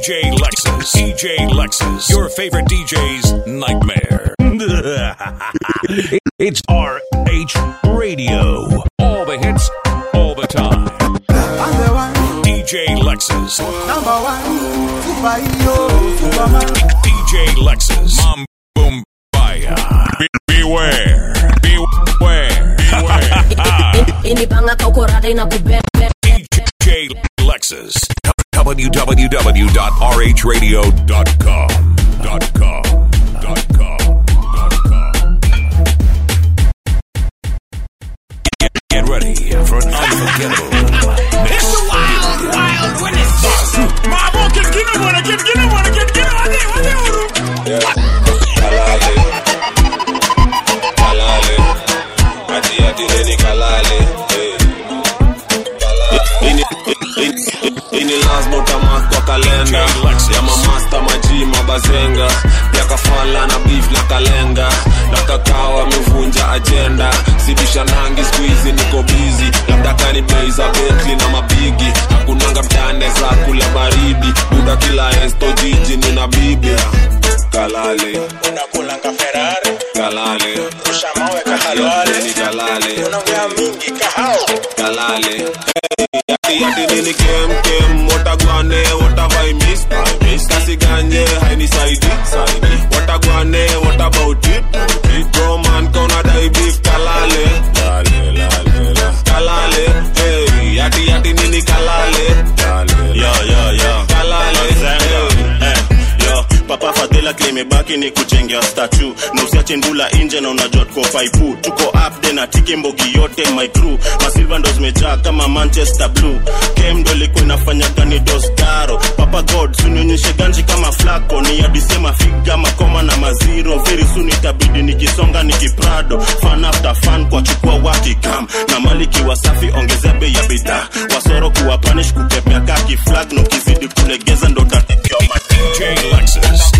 DJ Lexus. DJ Lexus. Your favorite DJ's nightmare. it's RH Radio. All the hits, all the time. I'm the one, DJ Lexus. number one, superhero, superman. DJ Lexus. Mom Boom Baya. Be- beware. Beware. Beware. inipanga kaukorada inakubebe DJ Lexus. www.rhradio.com. Dot com. Dot com. Dot com. Get, get ready for an unforgettable mix. Kalale. Kalale. Ati ati neni kalale. Eh. Ini- ini- ini lazima utamark kwa kalenda ya mamasta maji mabazenga ya kafala na beef na kalenga na kakao amevunja ajenda sibisha nangi skuizi niko bizi labda kani bei za betli na mabigi hakunanga mtane za kula baridi buda kila esto jiji nina bibi kalale unakulanga ferari kalale rusha mawe kahalwale Ni kalale unaongea mingi kahao kalale yati yati nini kem kem watagwane watavai miss miss kasi ganye haini saidi saidi watagwane what about it it bro man kona dai beef kalale lale lale la kalale hey yati yati nini kalale lale yo yo yo kalale Zenga. Eh, yo papa fadhila klimebaki ni kujengea statu na usiache ndula nje na unajua tuko faipu tuko up de na tiki mbogi yote my crew masilva ndo zimejaa kama manchester blue kem ndo ilikuwa inafanya gani dostaro papa god sunionyeshe ganji kama flako ni adisema figa makoma na maziro very soon itabidi nikisonga nikiprado fan after fan kwa chukua wakikam na maliki wasafi ongezea bei ya bidhaa wasoro kuwa panish kukepea kaki flag na ukizidi kulegeza ndo tatikio DJ Lexus.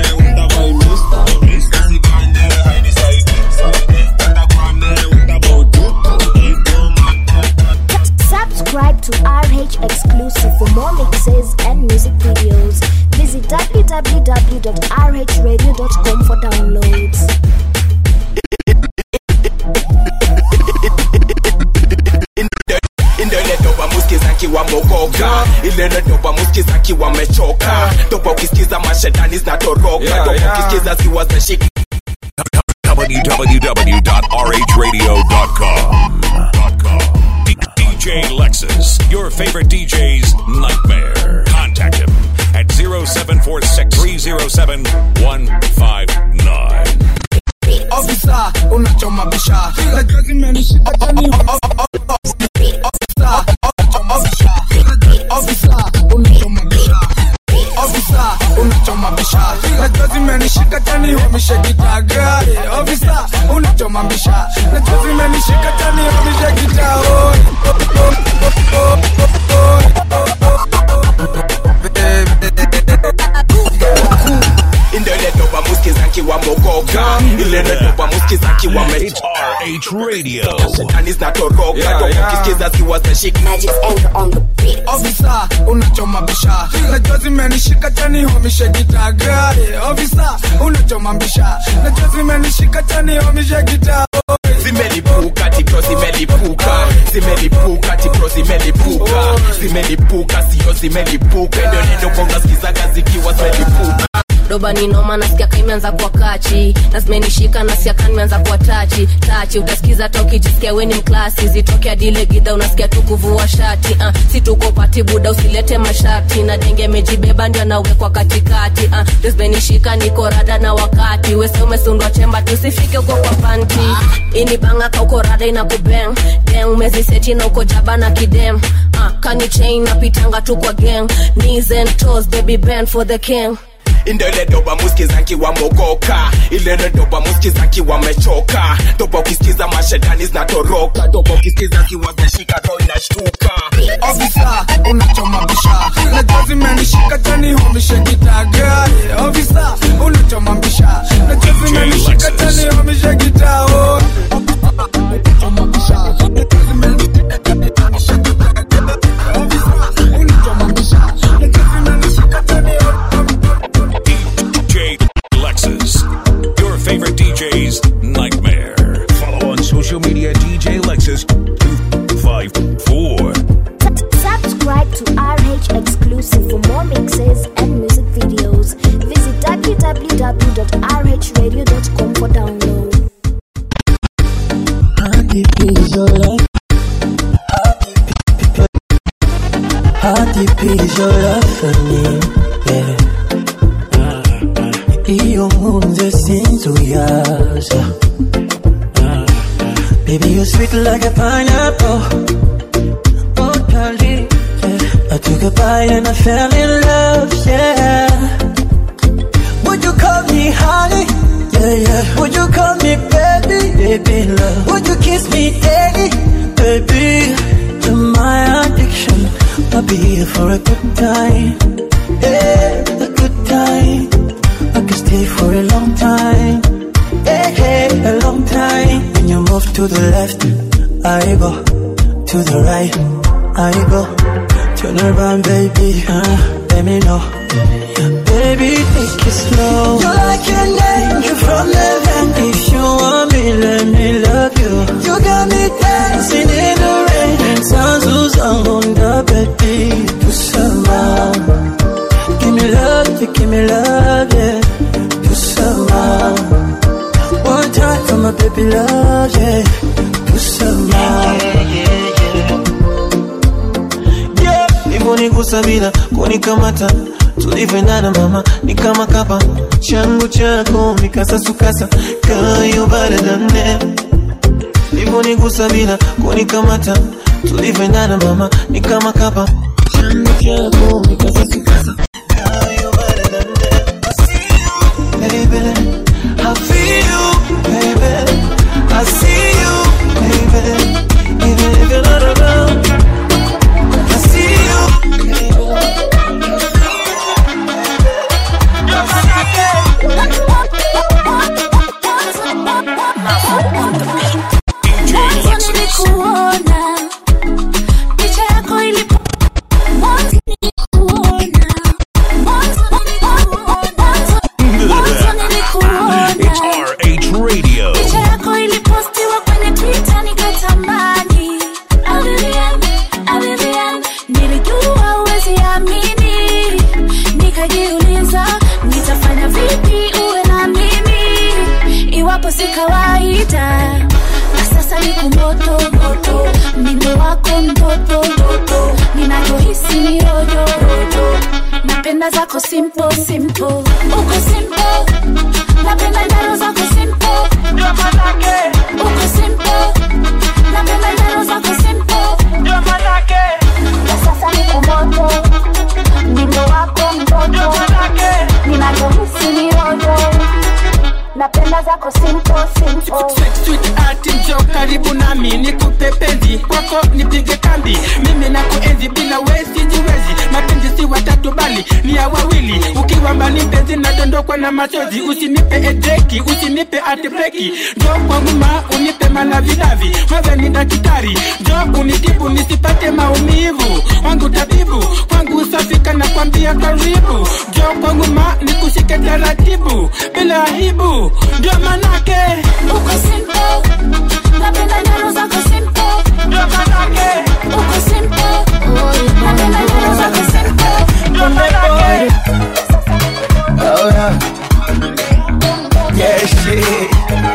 Subscribe to RH Exclusive for more mixes and music videos. Visit www.rhradio.com for downloads. Indele doba muskiza kiwa mogoka Ilele doba muskiza kiwa mechoka Doba ukisikiza mashetani zinatoroka Doba ukisikiza ziwa za shiki www.rhradio.com. D- DJ Lexus, your favorite DJ's nightmare. Contact him at 0746 307 159. Officer, unachoma bisha. Najua zimenishika tani. Officer, officer, unachoma bisha. Officer, unachoma bisha. Najua zimenishika tani, wamishe kitaga. Officer, unachoma bisha. Najua zimenishika tani, wamishe kitaga. Indele doba muskiza kiwa mogoka Ilele doba muskiza kiwa It's mechoka RH Radio. Shetani zinatoroka Doba ukisikiza ziwa za shiki Officer, unachoma bisha. Najua zimenishika tani, wamishe kitaga. Officer, unachoma bisha. Najua zimenishika tani, wamishe kitaga. zimelipuka tipro zimelipuka zimelipuka tipro zimelipuka zimelipuka sio zimelipuka ndio neno konga skizaga zikiwa zimelipuka doba ni noma nasikia ka imeanza kuwa kachi na zimenishika nasikia ka nimeanza kuwa tachi tachi utasikiza ta ukijisikia weni mklasi zitoke adile gidha unasikia tu kuvua shati uh, si tuko pati buda usilete masharti na denge mejibeba ndio anawekwa katikati uh, ndio zimenishika niko rada na wakati wese umesundwa chemba tusifike uko kwa panti ini banga ka uko rada inakubeng deng umeziseti na uko jaba na kidem uh, kani chain napitanga tu kwa gang knees and toes baby bend for the king indele doba muskiza kiwa mogoka ilele doba muskiza kiwa mechoka doba ukisikiza mashetani zinatoroka doba ukisikiza ziwa zashika ro inashtuka Officer, unachoma bisha. Najua zimenishika tani, wamishe kitaga. Officer, unachoma bisha. Najua zimenishika tani, wamishe kitaga. Unachoma bisha. Najua zimenishika tani, wamishe kitaga. Officer, unachoma bisha. Najua zimenishika tani, listening, yeah. iyo nkunze sinzuyaza Baby, you're sweet like a pineapple. Oh, darling, yeah. I took a bite and I fell in love, yeah. Would you call me honey? Yeah, yeah. Would you call me baby? Baby, love. Would you kiss me daily? Baby, you're my addiction. I'll be here for a good time. Yeah, a good time. I can stay for a long time. Hey, hey, a long time. When you move to the left, I go. To the right, I go. Turn around, baby. Uh, let me know. Baby, take it slow. You're like an angel from heaven. If you want me, let me love you. You got me dancing in the rain. Sounds who's on the baby. To somehow. Give me love, yeah, give me love, yeah. To somehow. One time for my baby love, yeah. To somehow. yeah. Hivyo bila kunikamata tulivyoendana mama ni kama kapa changu chako mikasasukasa kayo baradane hivyo nigusa bila kunikamata tulivyoendana mama ni kama kapa changu chako mikasasukasa kayo baradane baby I feel you baby I see you baby even if you're not around I see you Mwanzo nilikuona picha yako ilipo Mwanzo nilikuona Mwanzo nilikuona Mwanzo nilikuona It's RH Radio. picha yako ilipostiwa kwenye Twitter nikatamani Avivian, Avivian, nilijua huwezi amini nikajiuliza nitafanya vipi uwe na mimi iwapo si kawaida na sasa ni kumoto moto mimi wako mtoto mtoto ninachohisi ni rojo rojo napenda zako simple simple uko simple napenda njaro zako simple ndio manake uko simple napenda njaro zako simple ndio manake na sasa ni kumoto mimi wako mtoto ndio manake ninachohisi ni rojo napenda zako simple simple Sweet art njo karibu nami nikupe penzi kwako nipige kambi mimi na kuenzi bila wezi jiwezi mapenzi si watatu bali ni ya wawili ukiwa mbali mpenzi nadondokwa na machozi usinipe edeki usinipe atbreki njo kwangu ma unipe malavidavi wewe ni daktari njo unitibu nisipate maumivu wangu tabibu kwangu usafika na kwambia karibu njo kwangu ma nikushike taratibu bila aibu ndio manake uko simple napenda njaro zako simple ndio manake uko simple napenda njaro zako simple ndio manake Oh yeah. Yeah, shit.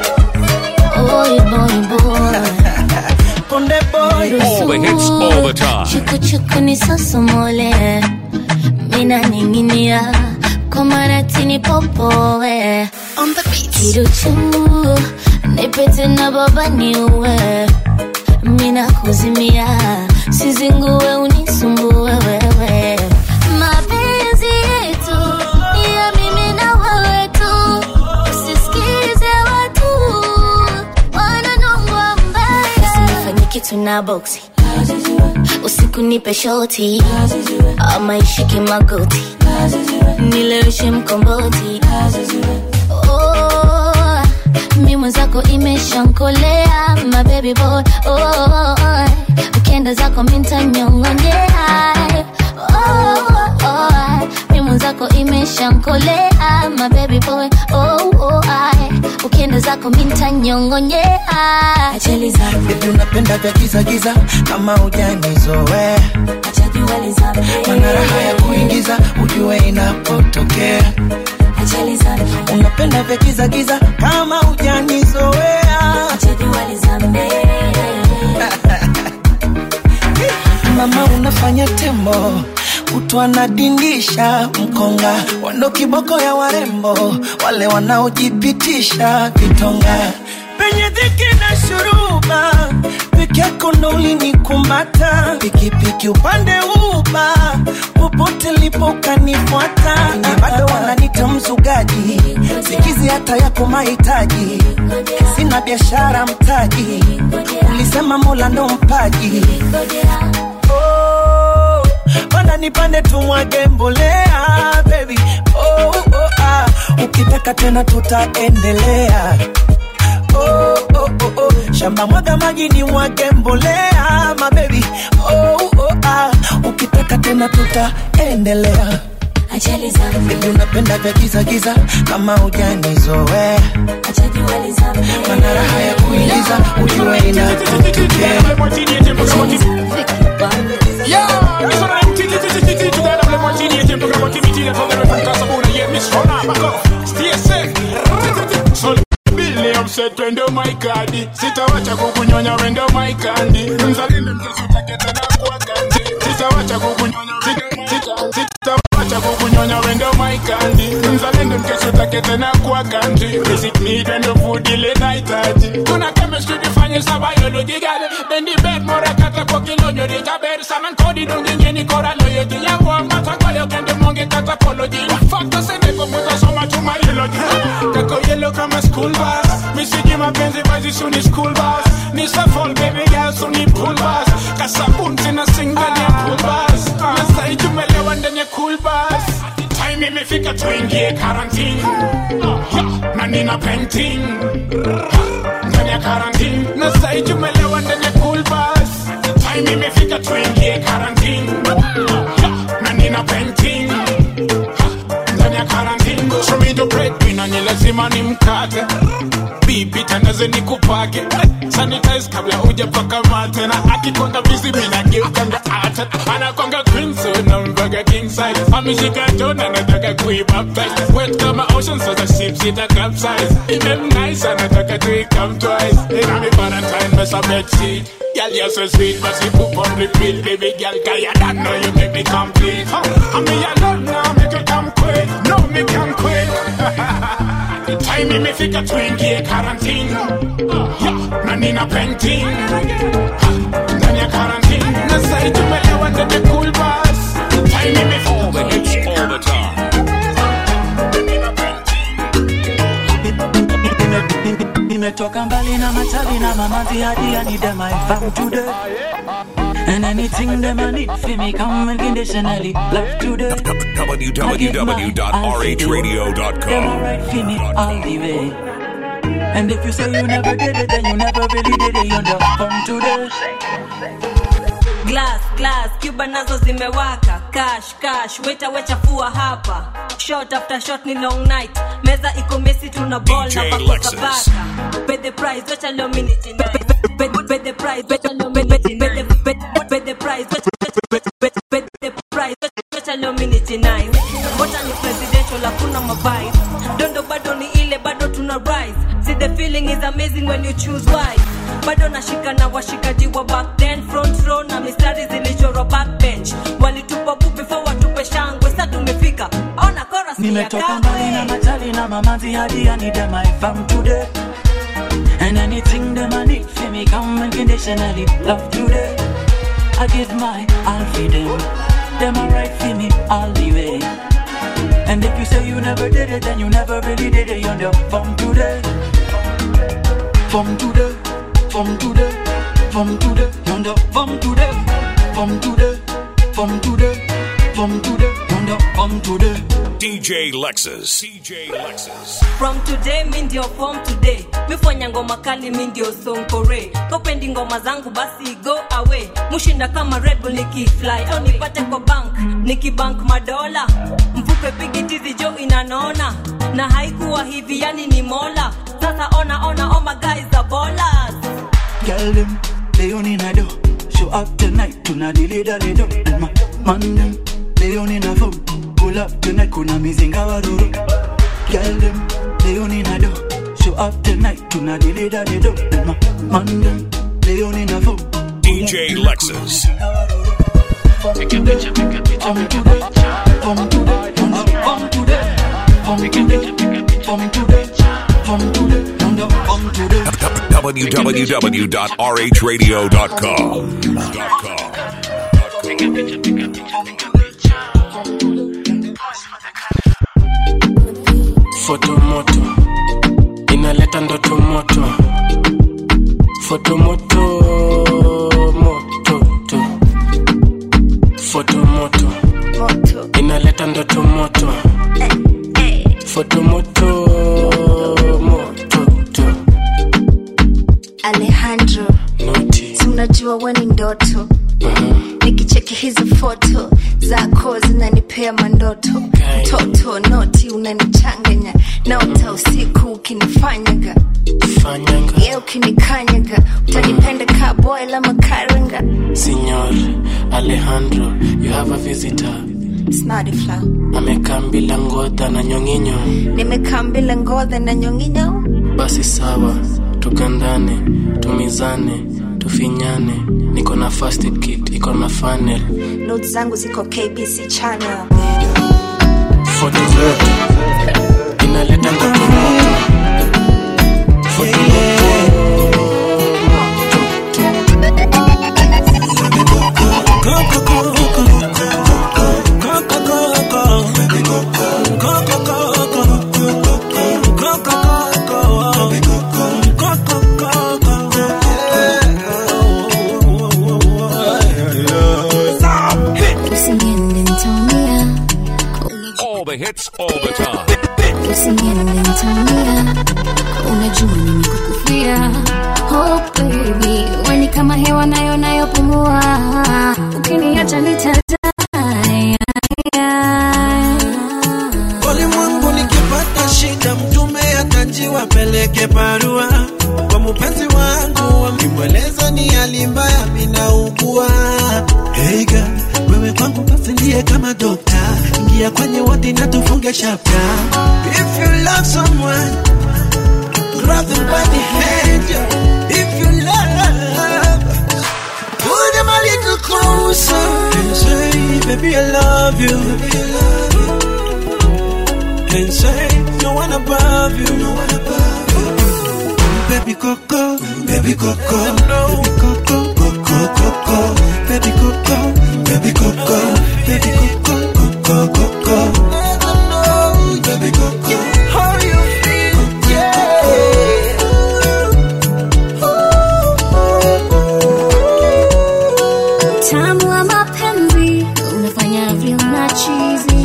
Boy, boy, boy. Konde boy. All the hits, all the time. Chuku chuku ni sosomole mina ninginia kwa maratini popoe kiruchu nipete na baba niue mina kuzimia sizingue unisumbue wewe mapenzi yetu ni ya mimi na wewe tu usisikize watu wananongwa mbaya usinifanye kitu na boksi usiku nipe shoti ama ishike magoti nileweshe mkomboti oh, mi mwenzako imeshankolea my baby boy oh, ukienda zako mintanyongonyea oh, oh, mi mwenzako imeshankolea my baby boy oh, oh, ukienda zako mintanyongonyea acheli zangu Baby unapenda vya giza giza kama hujanizoea achajua lizame Mana raha ya kuingiza ujue inapotokea acheli zangu Unapenda vya giza giza kama hujanizoea achajua lizame Mama unafanya tembo kutwa nadindisha mkonga wando kiboko ya warembo wale wanaojipitisha vitonga penye dhiki na shuruba peke yako ndo ulinikumata pikipiki upande uba popote lipo ukanifuata bado wananita mzugaji sikizi hata yako mahitaji sina biashara mtaji ulisema mola ndo mpaji oh, panda nipande tumwage mbolea baby oh, oh, ah. ukitaka tena tutaendelea oh, oh, oh, oh. shamba mwaga maji ni mwage mbolea mabebi oh, oh, ah. ukitaka tena tutaendelea Ajali za Baby unapenda vya giza giza kama hujanizoea mana raha ya kuingiza ujue inakutokea twende maikadi sitawacha kukunyonya wendo maikandi mzalinde mtasutaketana kwa kandi sitawacha kukunyonya sita- sita- sitawacha kukunyonya wendo maikandi mzalinde mtasutaketana kwa kandi visit me wendo food ile nahitaji kuna chemistry difanye sa biology gale bendi bed mora kata kwa kilonyo ditaber saman kodi dungingeni kora loyoti yawa mata kwayo kende monge kata apology fakta sende kwa muta soma tuma eulogy kako yellow kama school bus misiji mapenzi bazi suni school bus ni safol baby girl suni pool bus kasabun tena sing ndani ya pool bus na sai tumelewa ndani ya cool bus time imefika tuingie quarantine Yeah, na nina painting ndani ya quarantine na sai tumelewa ndani ya cool bus time imefika tuingie quarantine Yeah, na nina painting ndani ya quarantine show me the breadwinner ni lazima ni mkate bibi tandaze ni kupake sanitize kabla hujapaka mate na akikonga bizi mina geukanga ata anakonga queen so na mbaga king size ameshika tona nataka kuibaptize wet kama ocean so the ship sita capsize even nice anataka to come twice ina mi valentine mess a bed sheet Girl, you're so sweet, but you poop on repeat, baby girl. Cause you don't know you make me complete. Huh? I mean, you love now, make it come quick. No, me can quit. Time imefika tuingie quarantine. Yeah, na nina painting. Ha, Ndani ya quarantine. Na sai tumelewa ndani ya cool bus. Time imefika All the hits, all the time. nimetoka mbali na machali na mamazi hadi I need them I found today And anything them I need for me come unconditionally love today Them www.rhradio.com. alright for me all the way And if you say you never did it then you never really did it You're the fun today glass glass cuba nazo zimewaka cash cash weta wechafua hapa shot after shot ni long night meza iko mesi tuna ball DJ na Lexus. pakosa baka pay the price wecha leo minute pay pay the price wecha leo minute pay the pay- pay the price wecha- pay pay the price wecha leo minute nice mbona ni presidential hakuna mabai dondo bado ni ile bado tuna rise see the feeling is amazing when you choose wise bado nashika na washikaji wa back then front row na mistari zilichorwa backbench walitupa bu before watupe shangwe sa tumefika ona chorus ni ya Nimetoka mbali na kale machali na mamazi hadi I need them I found today And anything them I need for me come unconditionally love today I give my all for them Them alright for me all the way And if you say you never did it then you never really did it You're the from today From today From today From today You're the from today From today From today From today You're the from today DJ Lexus. DJ Lexus. from today mi ndio form today mifanya ngoma kali mi ndio sonkore kopendi ngoma zangu basi go away mushinda kama red bull nikifly au nipate kwa bank nikibank madola mvupe pigitizi jo inanona na haikuwa hivi yani ni mola sasa ona ona oh my guys the ballers Girl them, they only na do. Show up tonight, tuna dili dali do. And my man them, they only na phone. Pull up tonight, kuna mizinga waruru. Girl them, they only na do. Show up tonight, tuna dili dali do. And my man them, they only na phone. DJ Lexus. www.rhradio.com. fotomoto inaleta ndoto moto fotomoto mototo fotomoto inaleta ndoto moto fotomoto mototo alejandro si unajua we ni ndoto nikicheki hizi foto zako zinanipea mandoto mtoto noti unanichanganya naota usiku ukinifanyaga ye ukinikanyaga utanipenda kaboy la makaranga Signor Alejandro, you have a visitor. snadi flow Amekaa bila ngodha na nyonginyo. nimekaa mbila ngodha na nyonginyo Basi sawa, tukandane, tumizane, tufinyane. Niko na first aid kit, iko na funnel. not zangu ziko kbc channel Foto zote inaleta ndoto moto. Foto Usiniende nitaumia, All the hits, all the time. usiniende nitaumia, unajua mimi kukufia. Oh baby, we ni kama hewa nayo nayopumua, ukiniacha nitadai. ulimwengu nikipata shida mtume atanjiwa peleke barua kwa mpenzi wangu wamimweleza ni hali mbaya minaugua hey girl, wewe kwangu basi ndiye kama dokta ingia kwenye wodi na tufunge chapta if you love someone grab them by the hand yeah. if you love pull them a little closer and say baby I love you baby I love you and say no one above you, no one above you. Baby Coco, baby Coco, baby Coco, Coco, Coco, baby Coco, baby Coco, baby Coco, Coco, Coco. Baby Coco, how you feel? Utamu wa mapenzi unafanya vyema chizi,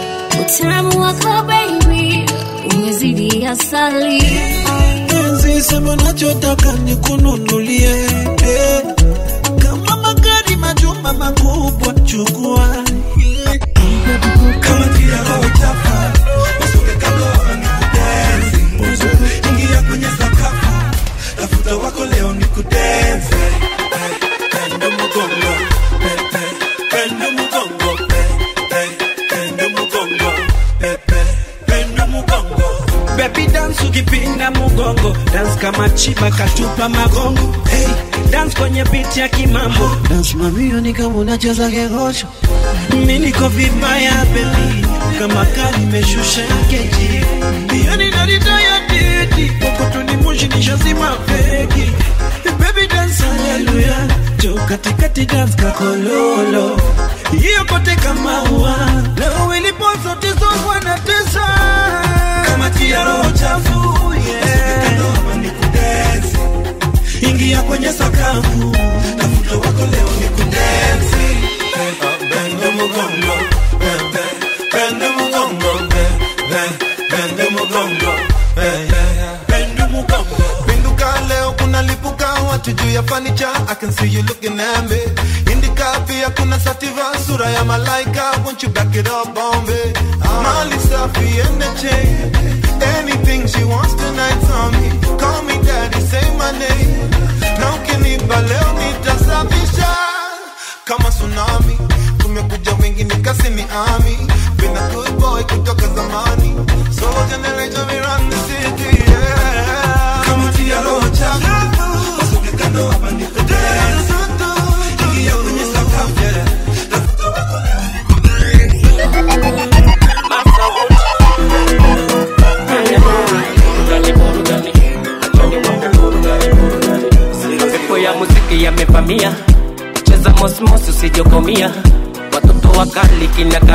utamu wako baby umezidi asali. Penzi sema nachotaka nikununulie eh. kama magari majumba makubwa chukua eh. kama kia roho chafu usuke kabla nikudensi ingia kwenye sakafu tafuta wako leo nikudensi eh, pendo mgongo eh, eh, pendo mgongo eh, eh, pendo mgongo eh, eh, pendo mgongo Baby dance ukipinda mugongo dance kama chiba katupa magongo hey, dance kwenye beat ya kimambo dance mamio ni kama unacheza kegosho mimi niko vibaya baby kama kali meshusha keji yani nanitaya titi kokotuni moshi nishazima feki baby dance haleluya jo katikati dance kakololo hiyo kote kama ua leo ilipo zote zogwa na tesa kama tia roho chafu yeah. nikudensi ingia kwenye sakafu tafuta wako leo nikudensi Eh, bende mugongo eh, eh, bende mugongo eh, eh, bende mugongo eh, eh, bende mugongo Pinduka leo kuna lipuka watu juu ya fanicha I can see you looking at me Indika pia kuna sativa sura ya malaika Won't you back it up on me Mali safi and the chain Anything she wants tonight's on me Call me daddy, say my name Na ukinipa leo nitasafisha Kama tsunami Tumekuja wengi nikasi ni ami Been a good boy kutoka zamani So generation we run the city yeah. kama tia roho chafu usuke kando hapa nikudensi ingia kwenye sakafu yeah.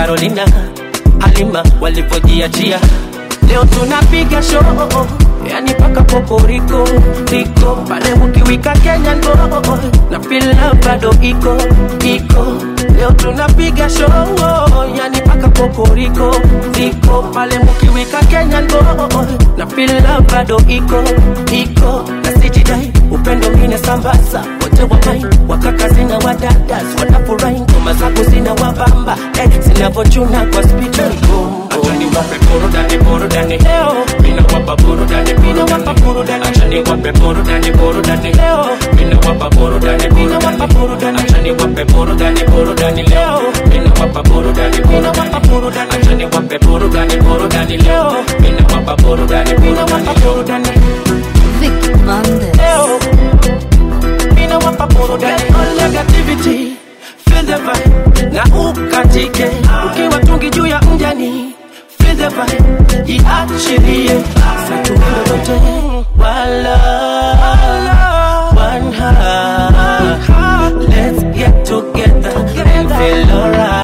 Carolina, Halima walivyojiachia. Leo tunapiga show yani paka poporiko riko pale ukiwika Kenya ndo na fila bado iko iko leo tunapiga show yani paka poporiko riko pale mkiwika Kenya ndo na fila bado iko iko na sijidai upendo mine sambaza wote wa mai wakaka zina wadadas wanafurahi ngoma zako zina wabamba eh, zinavochuna kwa spidi Achani wape burudani burudani leo mina wapa burudani mina wapa burudani Achani wape burudani burudani leo mina wapa burudani mina wapa burudani Achani wape burudani burudani leo mina wapa burudani mina wapa burudani Achani wape burudani burudani leo mina wapa burudani mina wapa burudani Vicky Bande leo mina wapa burudani all negativity feel the vibe na ukatike ukiwa tungi juu ya mjani feel the vibe iachilie satumilolote wala one heart let's get together and feel alright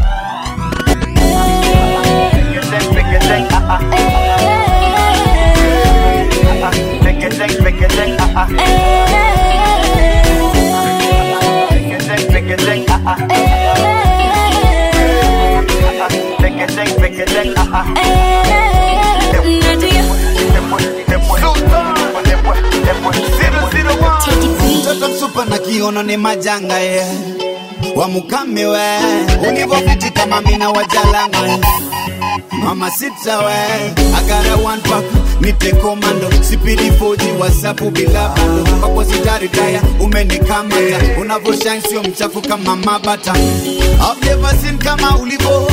mtoto msupa na kiono ni majanga ye wamukame we ulivofiti kama mina wajalanga mama sita we agara one pack nite komando sipidi foji wasapu bila bando kwako sitaritaya umenikamata unavyoshine sio mchafu kama mabata I've never seen kama ulivo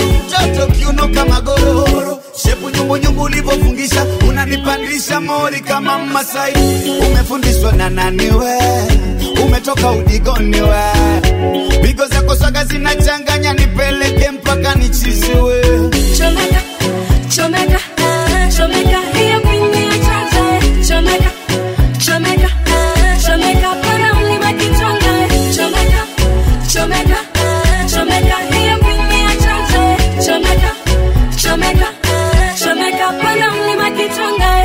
mtoto kiuno kama gororo shepu nyumbunyumbu ulivofungisha unanipandisha mori kama masai umefundishwa na nani we umetoka udigoni we pigo zako swaga zinachanganya nipeleke mpaka nichiziwe Chomeka, chomeka, chomeka, hiyo kwenye chacha, chomeka, chomeka, chomeka, para mlima kichonga, chomeka, chomeka, chomeka, hiyo kwenye chacha, chomeka, chomeka, chomeka, para mlima kichonga.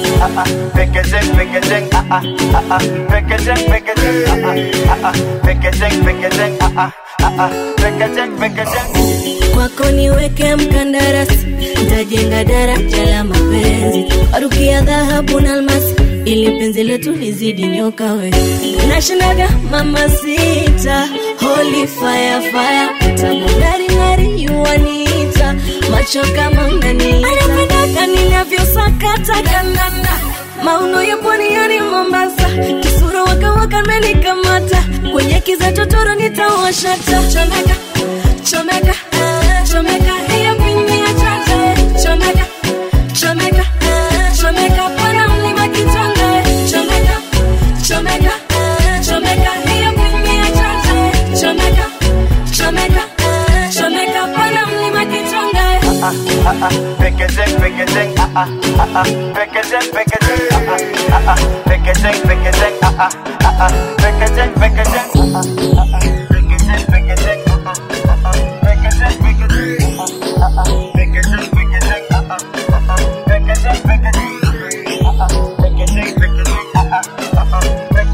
Packaging, packaging, ah ah ah ah. Packaging, packaging, ah ah ah ah. Packaging, packaging, ah ah ah ah. Packaging, packaging. kwako niweke mkandarasi ntajenga daraja la mapenzi warukia dhahabu na almasi ili penzi letu lizidi nyoka we nashindaga mama sita holy fire fire utamungaringari yuwanita macho kama mnaniita anapendaka ninavyosakata kandanda mauno ya pwani yani mombasa kisura wakawaka menikamata kwenye kiza totoro nitawashata chomeka chomeka chomeka hiyo pini ya chacha chomeka chomeka chomeka pana mlima kitonga chomeka chomeka chomeka hiyo pini ya chacha chomeka chomeka chomeka pana mlima kitonga Ah ah ah. Packaging, packaging, ah ah ah ah. Packaging, packaging, ah ah ah ah. Packaging, packaging, ah ah ah ah. Packaging, packaging, ah ah ah ah. Packaging, packaging, ah ah ah ah. Packaging, packaging, ah ah ah ah. Packaging, packaging, ah ah ah ah. Packaging, packaging, ah ah. Packaging, packaging, ah ah ah ah.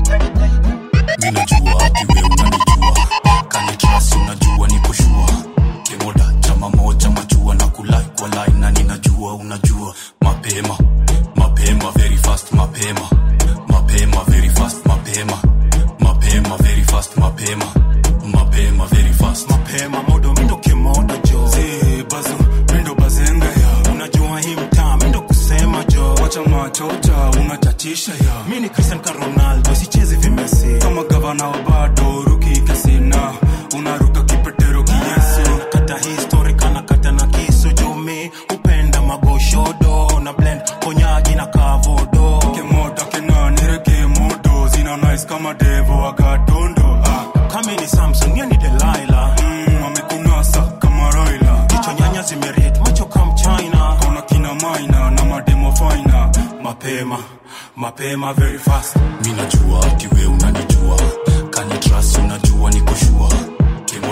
minajua ati we unanijua kanitrasi unajua niko shua kemoda chama moja majua na kulai kwa lai na ninajua unajua mapema mapema very fast mapema mapema very fast mapema mapema very fast mapema mapema very fast mapema modo mindo kimodo jo si bazu mindo bazenga ya unajua hii mtaa mindo kusema jo wacha machocha unachatisha ya mi ni cristian ka ronaldo sichezi vimesi kama gavana wa bado ruki kasina unaruka kipetero kiyesu nakata histori kana kata na kisu jumi upenda magoshodo na blend konyaji na kavodo kemoda kenanire kemodo zina nice kama devo wagatondo ah. kami ni samson ye ni delaila mm, wamekunasa kama roila jicho nyanya zimeriet macho kam china kauna kina maina na mademo faina mapema mapema very fast minajua ati we unanijua kanitrasi unajua niko shua kemoda chama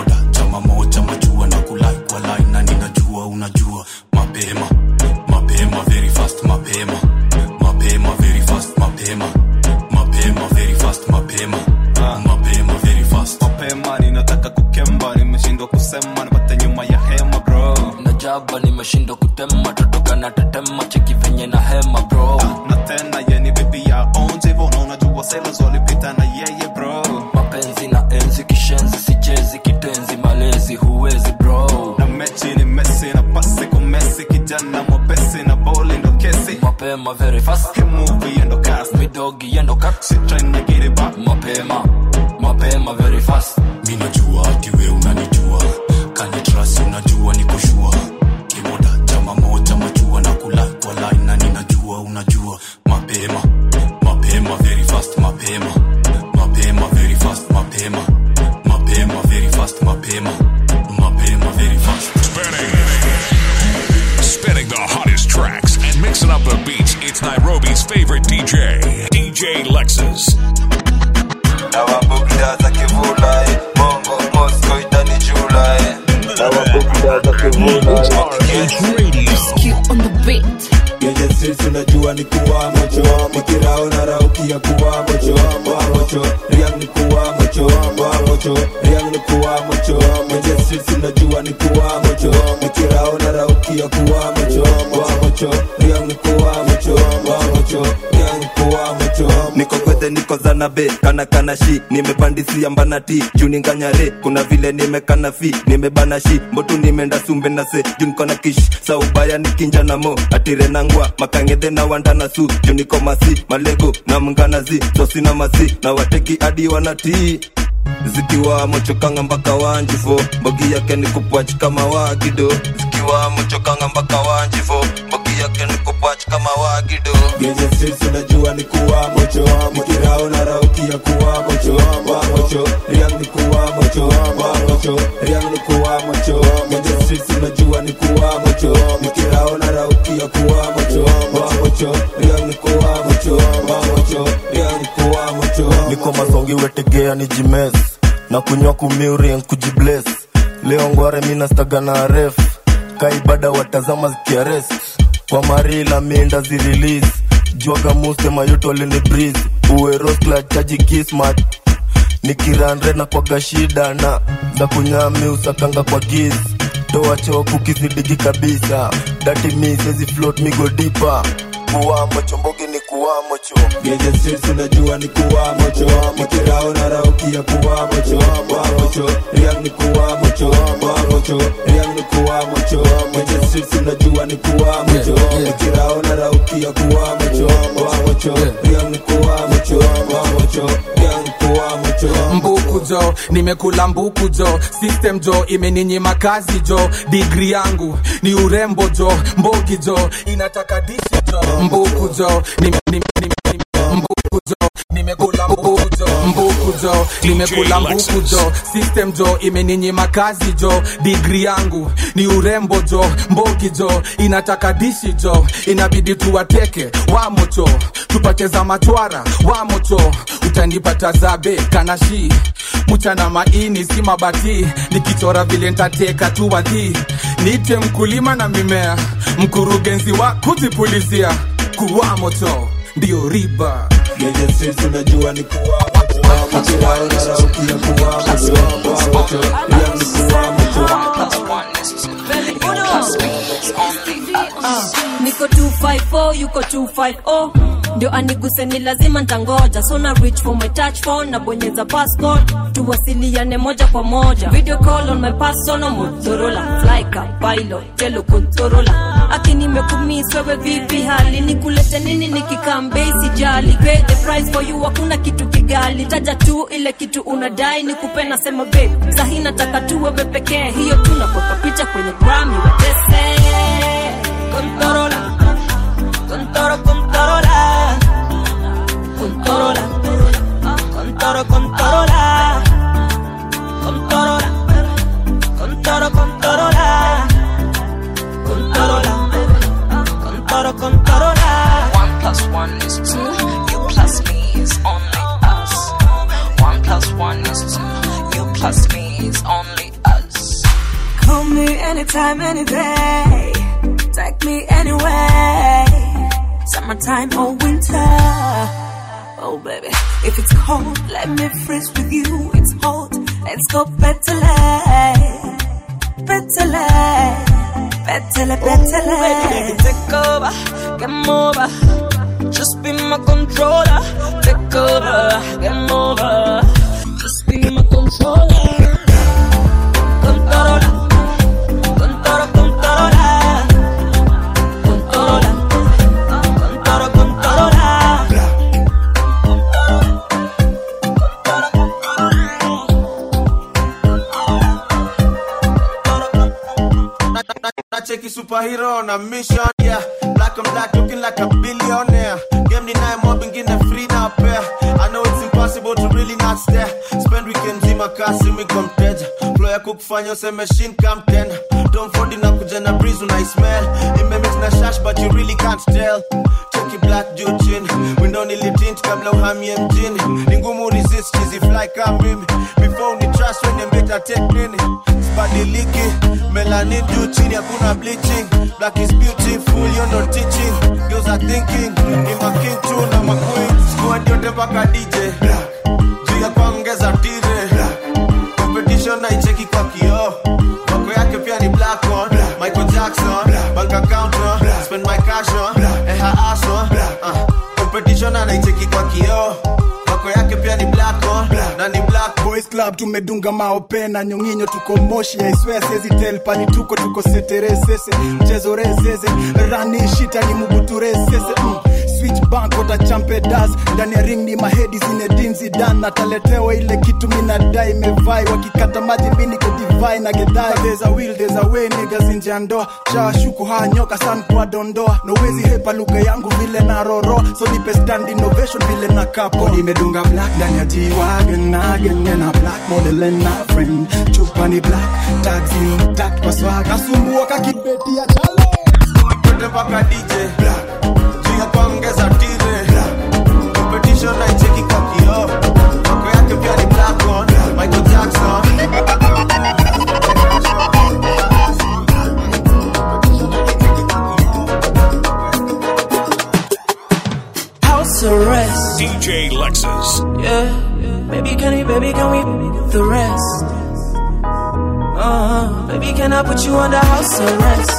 chama moja majua na kulai kwa line na ninajua unajua mapema mapema very fast mapema mapema very fast mapema mapema very fast mapema mapema very fast mapema ninataka kukemba nimeshindwa kusema napata nyuma ya hema bro najaba nimeshindwa kutema totoka na tetema cheki venye na hema bro na tena yeni bibi ya onje hivyo na unajua sailors walipita na yeye bro mapenzi na enzi kishenzi sichezi kitenzi malezi huwezi bro na mechi ni mesi na pasi kumesi kijana mwepesi na boli ndo kesi mapema very fast movie endo cast midogi endo cut shit trying to get it back mapema mapema very fast mi najua ati we unanijua kanitrasi unajua ni kushua kimoda chama moja majua na kulai kwa line na ninajua unajua mapema mapema very fast mapema mapema very fast mapema mapema very fast mapema mapema very fast Spinning the hottest tracks and mixing up the beats, it's Nairobi's favorite DJ, DJ Lexus. nawabukda za kivula eh. bongo mosco itani jula eh. nawabukda za kivula Genje streets unajua ni kuwa mocho Nikirao na rauki ya kuwa mocho Wa mocho, riang ni kuwa mocho Wa mocho, riang ni kuwa mocho Genje streets unajua ni kuwa mocho Nikirao na rauki ya kuwa mocho Wa mocho, riang ni kuwa mocho Wa mocho, riang ni kuwa mocho niko kwete niko zanabe kana kana shi nimepandisia mbanati juu ninganyare kuna vile nimekana fi nimebana shi mbotu nimeenda sumbe na se juu niko na kish sa ubaya nikinja na mo atire nangwa makangedhe na wanda na su juu niko masi malego na mnganazi sosina masi na wateki hadi wanatii zikiwa mochokanga mpaka wanjifo mbogi yake ni kupwach kama wagido zikiwa mochokanga mpaka wanjifo mbogi yake ni kupwach kama wagido Genje streets unajua ni kuwa mocho Nikirao na rauki ya kuwa mocho Wa mocho, riang ni kuwa mocho Wa mocho, riang ni kuwa mocho Genje streets unajua ni kuwa mocho Nikirao na rauki ya kuwa mocho Wa mocho, riang ni kuwa mocho Wa mocho, riang ni kuwa mocho niko mazongi wetegea ni jimes na kunywa kumiuring kujibles leo ngware minastaga na ref kaibada watazama zikiarest kwa marila minda zirilis jwaga muste mayuto lini breeze uweroskla chaji kismat nikiranre na kwaga shida na za kunyami usakanga kwa giz toa choku kizidigi kabisa dati mi sezi float migo dipa kuwamo chombogi ni kuwamo cho Genje streets unajua ni kuwa mocho Nikirao na rauki ya kuwa mocho Wa mocho, riang ni kuwa mocho Wa mocho, riang ni kuwa mocho Genje streets unajua ni kuwa mocho Nikirao na rauki ya kuwa mocho Wa mocho, riang ni kuwa mocho Wa mocho, riang ni kuwa mocho mbuku jo nimekula mbuku jo system jo imeninyima kazi jo digri yangu ni urembo jo mbogi jo inataka dishi jo mbuku jo nime, nime, nime, nime, mbuku jo nimekula mbuku jo mbuku jo nimekula mbuku jo system jo imeninyima kazi jo digri yangu ni urembo jo mbogi jo inataka dishi jo inabidi tuwateke wamocho tupate za machwara wamocho utanipata zabe kanashi mchana maini si mabati nikichora vile ntateka tu wadhi niite mkulima na mimea mkurugenzi wa kuzipulizia kuwa moto ndio riba Genje streets unajua ni kuwa mocho Nikirao na rauki ya kuwa mocho Wa mocho, riang ni kuwa mocho niko 254 yuko 250 ndio aniguse ni lazima ntangoja so na reach for my touch phone na bonyeza passport tuwasiliane moja kwa moja video call on my personal motorola flyka pilot telo controller akinimekumis wewe vipi hali nikulete nini nikikambei sijali pay the price for you hakuna kitu kigali taja tu ile kitu unadai nikupe nasema babe sahi nataka tu wewe pekee hiyo tunakweka picha kwenye grami watese Controla, contoro, contorola, contorola, contoro, contorola, contorola, contoro, contorola, contorola, contoro, contorola. One plus one is two. You plus me is only us. One plus one is two. You plus me is only us. Hold me anytime, any day. Take me anywhere. Summertime or winter. Oh, baby. If it's cold, let me freeze with you. It's hot. Let's go petale. Petale. Petale, petale. baby, take over, game over. Just be my controller. Take over, game over. Just be my controller. Controller, controller, controller. Controller, controller, controller. nacheki superhero na mission yeah black and black looking like a billionaire game ni naye mob ingine free na pair i know it's impossible to really not stare spend weekend zima kasi miko mteja flow ya kukufanya useme shin come tena Tom Ford inakuja na breeze una smell imemix na shash but you really can't tell cheki black juu chini window nilitint kabla uhamie mjini ni ngumu resist chizi fly kama mimi before ni trust when you better take nini sibadiliki melanin juu chini hakuna bleaching black is beautiful you know teaching girls are thinking ni making tu na maqueen squad yote mpaka DJ juu ya kuongeza tire competition na icheki kwa kioo Wako yake pia ni black one Michael Jackson Bank account on Spend my cash on Eh her ass on uh, Competition anaicheki kwa kioo Wako yake pia ni black one Na ni black boys club tumedunga maopena nyonginyo tuko moshi aiswea sezi tel pali tuko tuko seteresese mchezo rezeze rani shita ni mubuturesese mm. switch bank watachampe das ndani ya ring ni mahedi zinedin zidan nataletewa ile kitu minadai mevai wakikata maji mini kodivai na gedai there's a will there's a way niggas nje ya ndoa shawashuku haya nyoka san kwa dondoa nowezi hepa lugha yangu vile na roro so nipe stand innovation vile na kapo nimedunga black ndani ya jiwagen nagen na black model and na friend chupa ni black taxi intact kwa swag nasumbua kakibeti ya chalo yote mpaka DJ juu ya kuongeza tire competition na icheki kwa kioo Wako yake pia ni black one Michael Jackson House arrest. DJ Lexus. Yeah. Baby, can we, baby, can we, the rest? Uh, baby, can I put you under house arrest?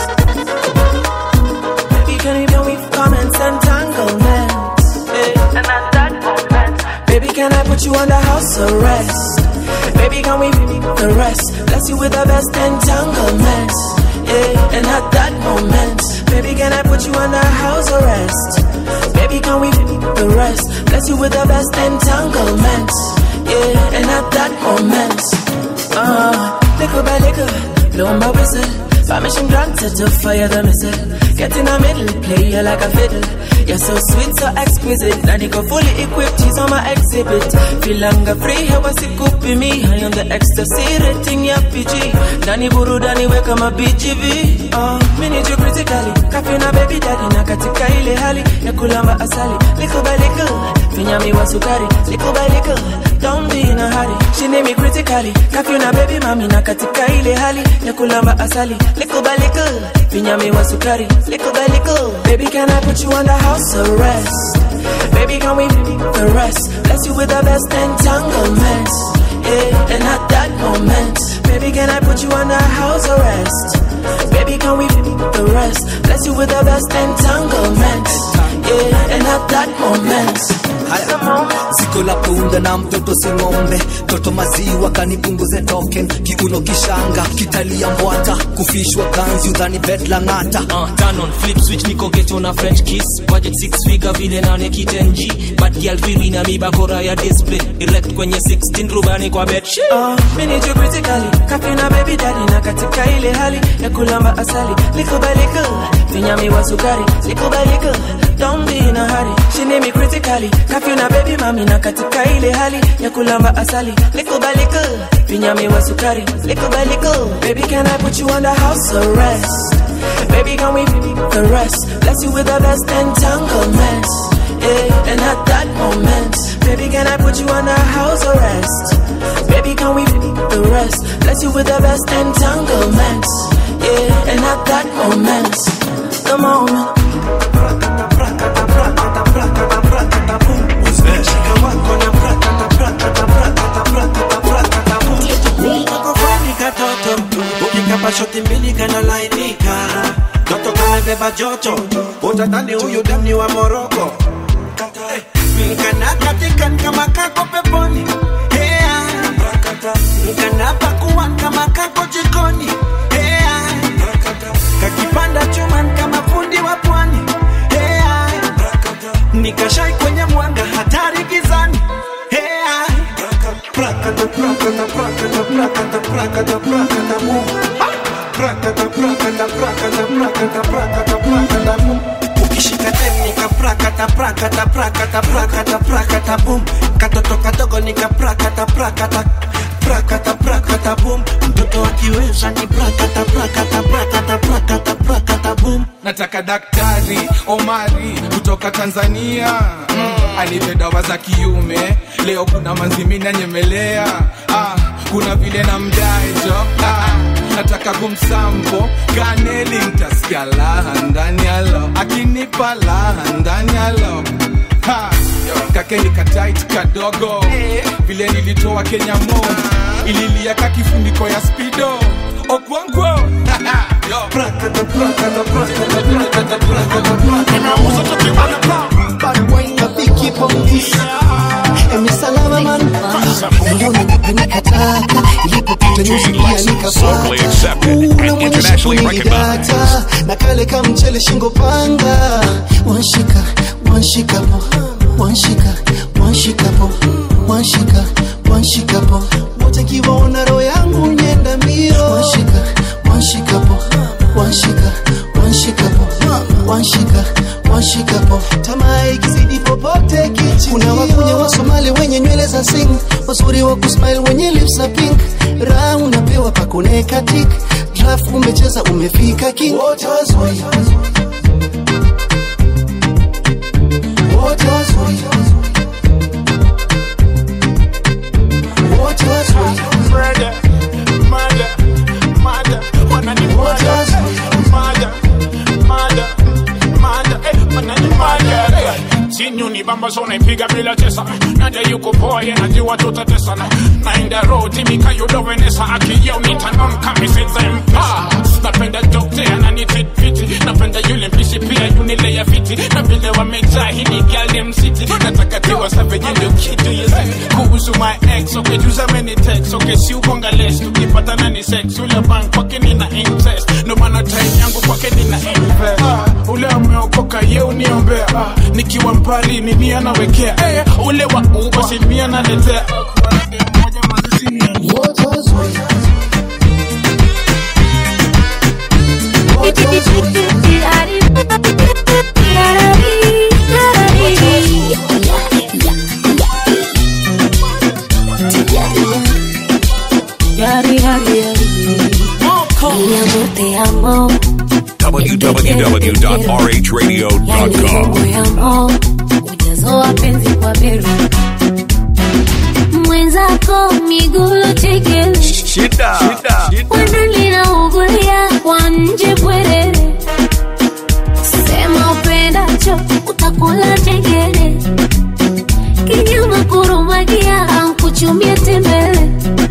Baby, can we, can we comments and entanglements? Yeah. And at that moment, baby, can I put you under house arrest? Baby, can we, the rest? Bless you with the best entanglements. Yeah. And at that moment, baby, can I put you under house arrest? Baby, can we the rest? Bless you with the best entanglements. Yeah, and at that moment, uh, little by little, blow my whistle. Permission granted to fire the missile. Get in the middle, play you like a fiddle. You're so sweet, so exquisite. Now go fully equipped, he's on my exhibit. Feel longer free, hewa sikupi me. High on the ecstasy, rating ya PG. Dani buru, dani weka ma BGV. Uh, me need you critically. Kafi na baby daddy, na katika ile hali. Ya kulamba asali, little by little. Finyami wa sukari, little by little. Don't be in a hurry. She need me critically. Kafi na baby mami, na katika ile hali. Ya kulamba asali, little by little. Finyami wa sukari, little by little. Baby, can I put you under house arrest? Baby, can we the rest? Bless you with the best entanglements. Yeah, and at that moment, baby, can I put you under house arrest? Baby, can we the rest? Bless you with the best entanglements. Yeah, and at that moment, at the moment. siko la punda na mtoto si ng'ombe toto maziwa kanipunguze token kiuno kishanga kitalia mbwata kufishwa kanzi udhani bet la ng'ata uh, turn on flip switch niko geto na french kiss budget six figure vile nane kitenji bad girl vili na mibakora ya display direct kwenye 16 rubani kwa bed shit Uh, me need you critically Kafi na baby daddy na katika ile hali ya kulamba asali Little by little Finyami wa sukari Little by little Don't be in a hurry She need me critically Kafi na baby mami na katika ile hali ya kulamba asali Little by little Finyami wa sukari Little by little Baby can I put you under house arrest Baby can we the rest Bless you with the best entanglements Yeah, and at that moment, baby, can I put you under house arrest? Baby, can we the rest? Bless you with the best entanglement. Yeah, and at that moment, the moment. Kakofani katoto ukikapa shoti mbili kanalainika toto kamebeba joto utadhani huyu damni wa moroko nkana katikan kama kako peponi Hea. nkana pakuan kama kako jikoni Hea. kakipanda chuman kama fundi wa pwani Hea. nikashai kwenye mwanga hatari gizani Hea. Prakata, prakata, prakata, prakata, prakata, prakata, boom. Prakata, prakata, prakata, prakata, prakata, prakata, boom. ukishika dem nika prakata prakata prakata prakata prakata boom katoto kadogo nika prakata prakata prakata prakata boom mtoto akiweza ni prakata prakata prakata prakata prakata boom nataka daktari omari kutoka tanzania mm, anipe dawa za kiume leo kuna manzimini nyemelea ah, kuna vile na mdaejo ah, nataka kumsampo kaneli ntasikia laha ndani yalo akinipa laha ndani yalo Ha, kake ni katait kadogo vile nilitoa kenya mo ililia ka kifuniko ya spido okwonkwo prakata prakata prakata prakata prakata prakata Emi salama man Ndio nikataka Ilipopita nyuzi pia Locally accepted and internationally recognized. nikafata Na kale ka mchele shingo panga Wanshika, wanshika po Wanshika, wanshika po Wanshika, wanshika po Wote kiwaona roho yangu nyenda mbio Wanshika, wanshika po Wanshika, wanshika po Wanshika, wanshika po Tamaa ikizidi popote kichi Kuna wakunya wa Somali wenye nywele za sing Wazuri wa kusmile wenye lips za pink Raha unapewa pakoneka tik Draft umecheza umefika king Wote wazuri Wote wazuri Wote wazuri Murder, murder, murder, wanani murder, murder, murder, murder, eh, wanani murder, eh. Sinyu ni bamba so naipiga bila tesa naja yuko poa ye najua tutatesana naenda roho timika yudovenesa akiyeu nitanon kamisizempa napenda dokte ananititfiti napenda yule mpishi pia yunileya fiti na vile wamejaa hini galem city nataka tiwa savenyendo kitu yes kuhusu my ex ukejuza many text okay si ukonga less tukipatana ni sex ule bank kwake nina interest ndo maana time yangu kwake nina invest ah, ule ameokoka ye uniombea ah, nikiwa mbali nini anawekea eh, ule wa uba simi analetea Wote wazuri Wote wazuri Yari, yari, yari. Mi amor, te amo. www.rhradio.com. Moyo ujazo wa penzi kwa beru mwenzako miguu chekele Shida, shida. wanalina ugulia kwa nje bwerere sema upendacho utakula chengele kinyama kurumagia ankuchumia tembele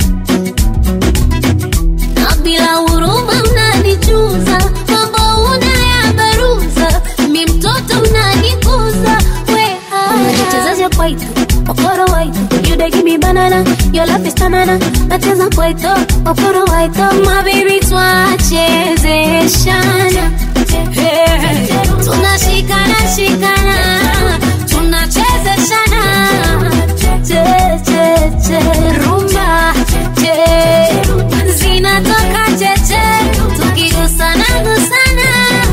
na bila huruma unanichuza mambo unayabaruza mi mtoto unanikuza weha unajichezesha kwaito okoro waito you dey give me banana your love is tanana nacheza kwaito okoro waito my baby twachezeshana Hey, tunashikana shikana tunachezeshana che che che rumba che zinatoka cheche tukigusana gusana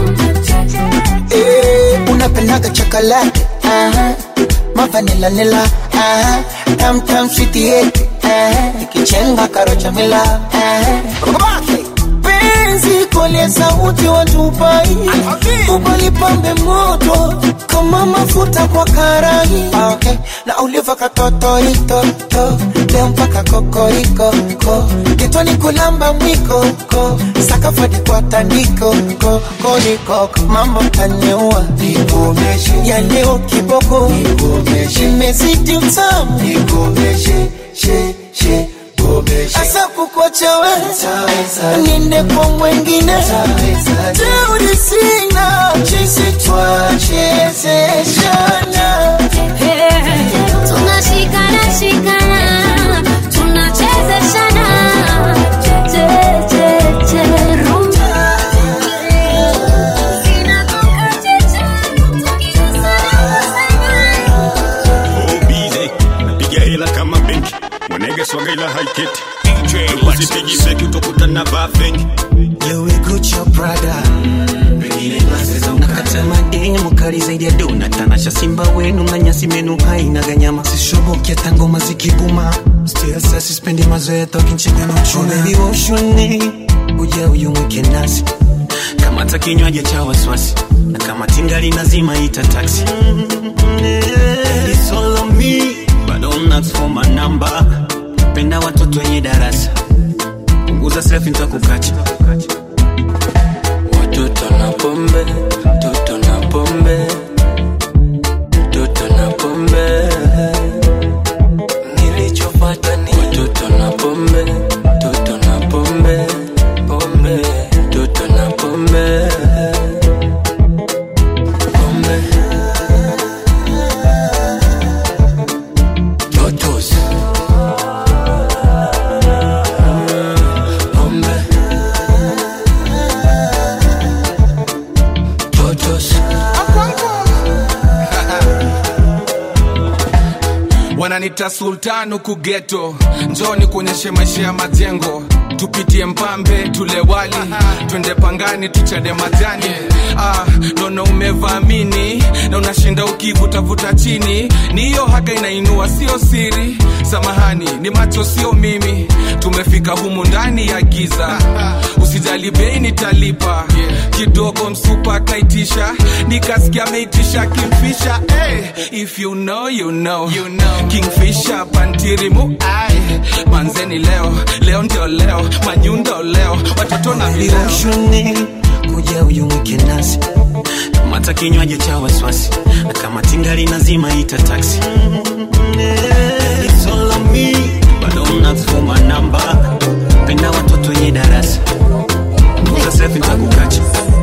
Eh, unapendaga chocolate aha mavanila nila aha tam tam sweetie aha ikichenga karocha mila aha Babake, penzi penzi kole sauti watupai ubalipambe moto kama mafuta kwa karai okay. na uliva katotoitoto leo mpaka kokoriko ko kitwani kulamba mwiko ko sakafadi kwa tandiko ko kolikoko mambo taniua ya leo kiboko imezidi utamu asa kukwachawe ninde kwa mwengine teuri sina chisi twachezeshana tunashikana shikana tunachezeshana che che che rumba bize napiga hela kama benki mwanege swaga ila haiketi usipigi feki utokutana vaa fengi Gucci Prada nakata mademu kali zaidi ya dona tanasha simba wenu na nyasi menu haina ganyama sishoboki hata ngoma zikibuma still sasa sispendi mazoea tokinchega na uchuna baby oshuni uja uyu mwike nasi kama ta kinywaji cha waswasi na kama tingali nazima ita taxi It's all on me but don't ask for my number penda watoto wenye darasa punguza selfie nitakukacha Watoto na pombe, toto na pombe, toto na pombe. Nilichopata ni watoto na pombe, toto na pombe, pombe, toto na pombe, pombe. Totos. Pombe. Totos. wananita sultan huku geto njoni kuonyeshe maisha ya majengo tupitie mpambe tule wali twende pangani tuchade majani ah, nono umevamini na unashinda ukivutavuta chini ni hiyo haga inainua sio siri samahani ni macho sio mimi tumefika humu ndani ya giza usijali bei nitalipa kidogo msupa akaitisha nikasikia ameitisha kimfisha hey, if you know, you know. You know. kingfisha pantirimu ai manzeni leo leo ndio leo manyundo leo watoto na vileo Oshuni kuja uyu mwike nasi kama ta kinywaji cha waswasi na kama tingali nazima ita taxi It's all on me but don't ask for my number penda watoto wenye darasa punguza selfie nitakukacha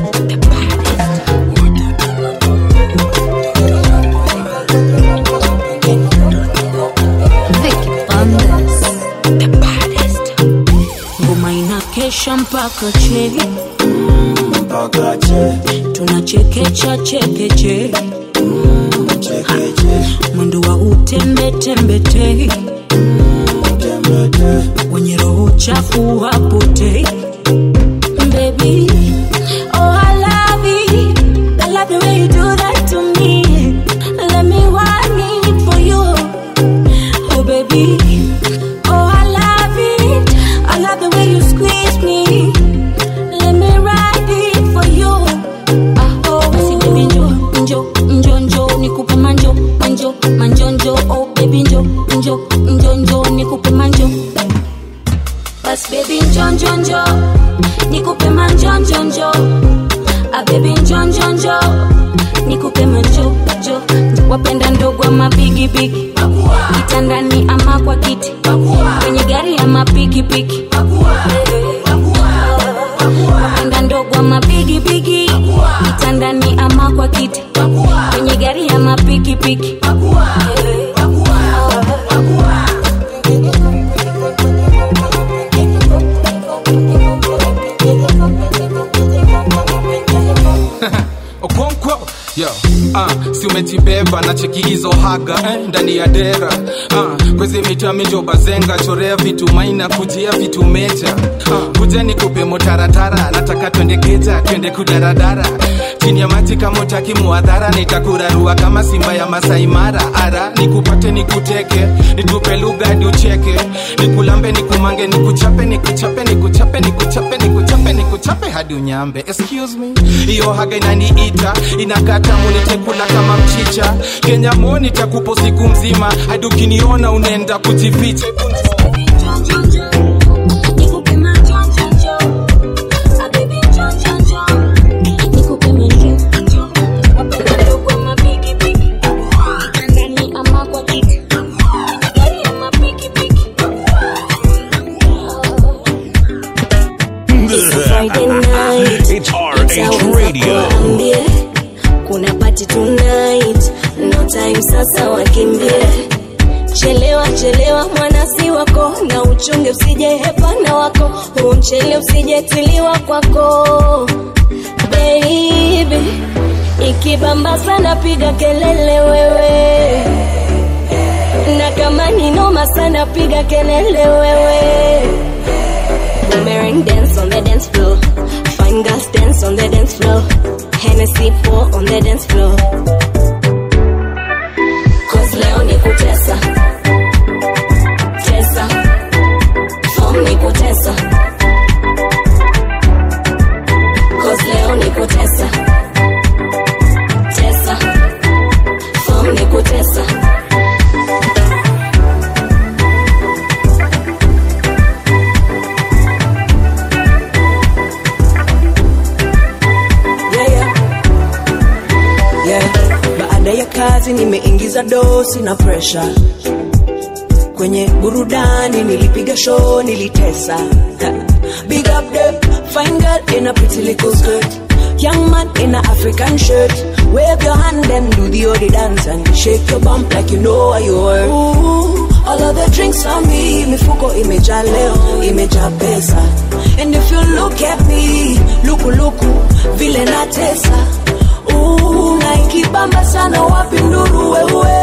ngoma inakesha mpaka che tunachekecha chekeche mwendo wa utembetembete wenye roho chafu hapotei Baby, oh I love it. I love the way you do that to me. Let me want it for you. Oh baby, oh I love it. I love the way you squeeze me. Let me ride it for you. Ah oh, basi baby njo njo njo njo nikupe manjo manjo manjo njo oh baby njo njo njo njo nikupe manjo. Bas baby njo njo njo nikupe manjo njo njo ah baby njo njo njo nikupe manjo njo wapenda ndogo ama bigi bigi kitandani ama kwa kiti kwenye gari ama pikipiki wapenda ndogo ama bigi bigi kitandani ama kwa kiti kwenye gari ama pikipiki okonkwo yo uh, si umejibeba na cheki hizo haga eh, ndani ya dera uh, kwezi mita minjo bazenga chorea vitu maina kujia vitu meja uh, kuja ni kupe motaratara nataka twende geja twende kudaradara chini ya maji kama utaki muadhara nitakurarua kama simba ya masai mara ara nikupate nikuteke nitupe lugha hadi ucheke nikulambe nikumange nikuchape nikuchape nikuchape nikuchape nikuchape nikuchape hadi unyambe excuse me hiyo haga inaniita inakata munitekula kama mchicha kenya mo nitakupo siku mzima hadi ukiniona unaenda kujificha Friday night. It's RH Radio. Waambie, kuna party tonight no time sasa wakimbie chelewa chelewa mwana si wako na uchunge usije hepana wako huu mchele usijetiliwa kwako baby ikibamba sana piga kelele wewe na kama ni noma sana piga kelele wewe Boomerang dance on the dance floor. Fine girls dance on the dance floor. Hennessy pour on the dance floor. Cause leo ni kutesa. Tesa. Form ni kutesa. Cause leo ni kutesa. Tesa. Form ni kutesa. yeah, yeah. Yeah. Baada ya kazi nimeingiza dosi na presha kwenye burudani, nilipiga show, nilitesa. Ha. Big up the fine girl in a pretty little skirt. Young man in a African shirt. Wave your hand and do the odi dance and shake your bump like you know what you were. Ooh, all of the drinks on me, mifuko imejaa leo, imejaa pesa. And if you look at me, luku luku, vile natesa. Ooh, na ikibamba sana wapi nduru wewe.